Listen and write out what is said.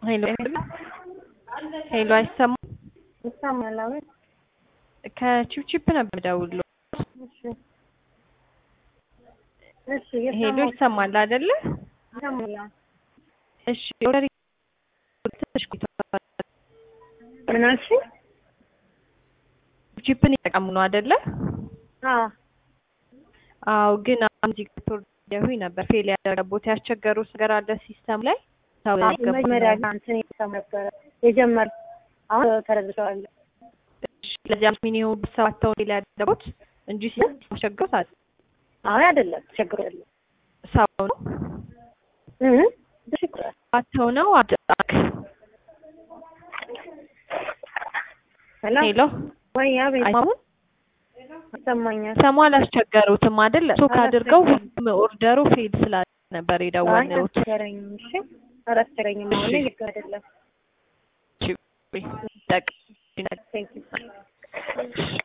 ሄሎ ሄሎ፣ አይሰማም? ይሰማል? አቤት። ከቺፕቺፕ ነበር ደውሎ። እሺ እሺ፣ ሄሎ፣ እየሰማሁ ይሰማል አይደለ? ይሰማል። እሺ፣ ኦርደር ትንሽ ቆይቷል። ምን አልሽኝ? ቺፕን እየተጠቀሙ ነው አይደለ? አዎ አዎ፣ ግን አሁን እዚህ ጋር ተወርደሁኝ ነበር ፌል ያደረገቦት ያስቸገሩት ነገር አለ ሲስተም ላይ ሰው አይ መጀመሪያ ጋር እንትን እየሰማ ነበረ የጀመር አሁን ተረድተዋለሁ። እሺ፣ ለዚህ አምስት ሚሊዮን ሁሉ ሰባት ተው ፌል ያደረጉት እንጂ ሲስተም አስቸግሮት አለ አይ አይደለም ችግር የለም ሰው ነው እ ችግር ሰባት ተው ነው አድራክ ሄሎ ሄሎ ወይ አቤት አይሰማም? ይሰማኛል። ሰሙ አላስቸገሩትም አይደል? ሶክ አድርገው ሁሉም ኦርደሩ ፌል ስላለ ነበር አይ የደወልነው። አስቸገረኝም። እሺ አላስቸገረኝም። አሁን ላይ ልክ አይደለም። ጠቅ ቴንክ ዩ